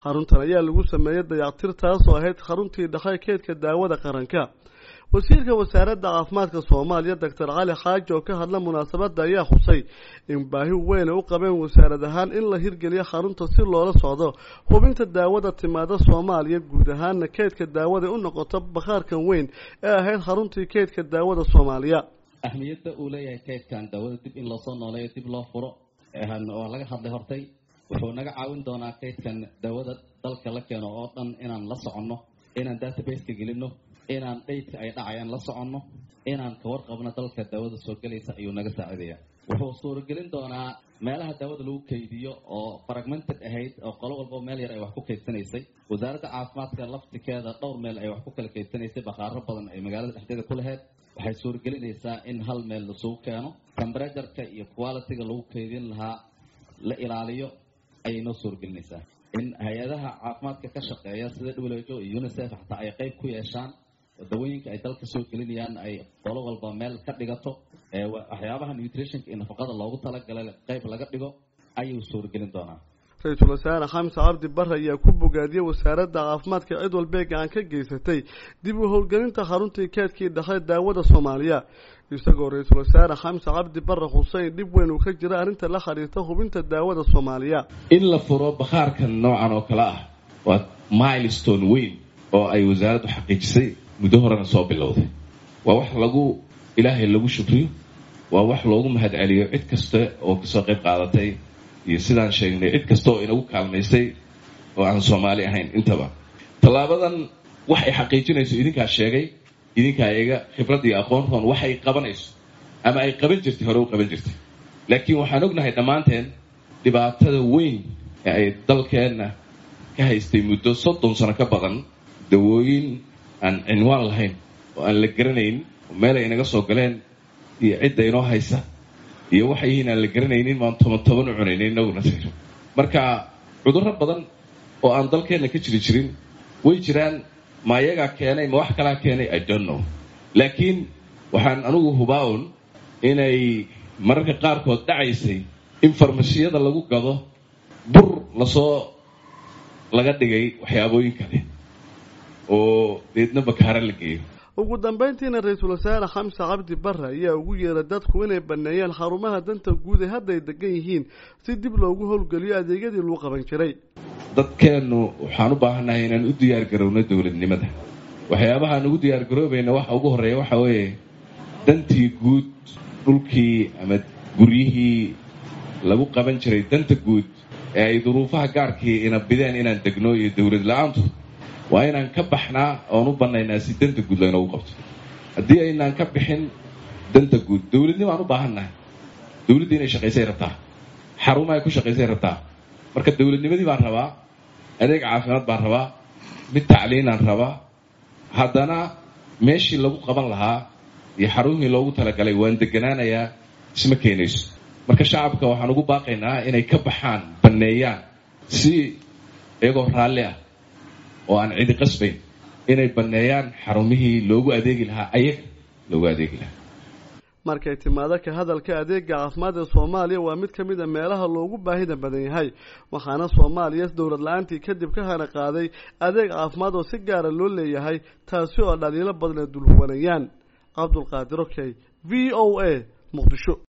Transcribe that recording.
xaruntan ayaa lagu sameeyey dayactir taasoo ahayd xaruntii dhexe keedka daawada qaranka wasiirka wasaaradda caafimaadka soomaaliya doctor cali xaaji oo ka hadla munaasabadda ayaa xusay in baahi weyna u qabeen wasaarad ahaan in la hirgeliyo xarunta si loola socdo hubinta daawada timaada soomaaliya guud ahaana keedka daawada u noqoto bakhaarkan weyn ee ahayd xaruntii keedka daawada soomaaliya ahmiyadda uu leeyahay keydkan daawada dib in loosoo nooleeyo dib loo furo oo laga hadlay hortay wuxuu naga caawin doonaa keydkan daawada dalka la keeno oo dhan inaan la soconno inaan databaseka gelinno inaan dhaydka ay dhacayaan la soconno inaan ka warqabno dalka daawada soo gelaysa ayuu naga saacidaya wuxuu suuragelin doonaa meelaha daawada lagu kaydiyo oo fragmented ahayd oo qolo walba meel yar ay wax ku kaydsanaysay wasaaradda caafimaadka laftikeeda dhowr meel ay wax ku kala kaydsanaysay bakhaaro badan ay magaalada dhexdeeda ku lahayd waxay suuragelinaysaa in hal meel lasugu keeno temberatureka iyo qualitiga lagu kaydin lahaa la ilaaliyo ayay noo suuragelinaysaa in hay-adaha caafimaadka ka shaqeeya sida w h o iyo unicef xataa ay qeyb ku yeeshaan dawooyinka ay dalka soo gelinayaan ay qolo walba meel ka dhigato waxyaabaha nutritionka iyo nafaqada loogu talagalay qeyb laga dhigo ayuu suuragelin doonaa ra-iisul wasaare xamse cabdi bare ayaa ku bogaadiyey wasaaradda caafimaadka cid walbee gacan ka geysatay dib u howlgelinta xaruntii keedkii dhexe daawada soomaaliya isagoo ra-iisul wasaare xamse cabdi bare xuseyn dhib weyn uu ka jira arrinta la xiriirta hubinta daawada soomaaliya in la furo bakhaarkan noocan oo kale ah waa milestone weyn oo ay wasaaraddu xaqiijisay muddo horena soo bilowday waa wax lagu ilaahay lagu shukriyo waa wax loogu mahad celiyo cid kasta oo kasoo qayb qaadatay iyo sidaan sheegnay cid kasta oo inagu kaalmaysay oo aan soomaali ahayn intaba tallaabadan waxay xaqiijinayso idinkaa sheegay idinkaa iga khibrad iyo aqoontoon waxay qabanayso ama ay qaban jirtay hore u qaban jirtay laakiin waxaan ognahay dhammaanteen dhibaatada weyn ee ay dalkeenna ka haystay muddo soddon sano ka badan dawooyin aan cinwaan lahayn oo aan la garanayn oo meel ay inaga soo galeen iyo cidda inoo haysa iyo waxay yihiin aan la garanaynin maan toban toban u cunaynin inaguna sir marka cudurro badan oo aan dalkeenna ka jiri jirin way jiraan ma ayagaa keenay ma wax kalaa keenay i don't know laakiin waxaan anugu hubaa-un inay mararka qaarkood dhacaysay in farmasiyada lagu gado bur lasoo laga dhigay waxyaabooyin kale oo deedna bakaara la geeyo ugu dambeyntiina ra-iisul wasaare xamse cabdi bare ayaa ugu yeeray dadku inay baneeyaan xarumaha danta guud ee hadda ay degan yihiin si dib loogu howlgeliyo adeegyadii lagu qaban jiray dadkeennu waxaan u baahannahay inaan u diyaar garowno dowladnimada waxyaabahaan ugu diyaar garoobayna waxa ugu horreeya waxa weeye dantii guud dhulkii ama guryihii lagu qaban jiray danta guud ee ay duruufaha gaarkii ina bideen inaan degno iyo dowlad la-aantu waa inaan ka baxnaa oon u bannaynaa si danta guud laynoogu qabto haddii aynaan ka bixin danta guud dowladnimo aan u baahannahay dowladdii inay shaqaysay rabtaa xarumaha ay ku shaqaysay rabtaa marka dowladnimadii baan rabaa adeeg caafimaad baan rabaa mid tacliinaan rabaa haddana meeshii lagu qaban lahaa iyo xarumihii loogu talagalay waan deganaanayaa isma keenayso marka shacabka waxaan ugu baaqaynaa inay ka baxaan banneeyaan si iyagoo raalli ah oo aan cidi qasbayn inay banneeyaan xarumihii loogu adeegi lahaa ayaga loogu adeegi lahaa markay timaado ka hadalka adeega caafimaad ee soomaaliya waa mid ka mid a meelaha loogu baahida badan yahay waxaana soomaaliya dowlad la-aantii kadib ka hana qaaday adeeg caafimaad oo si gaara loo leeyahay taasi oo dhaliilo badan ay dulhubanayaan cabdulqaadir okey v o a muqdisho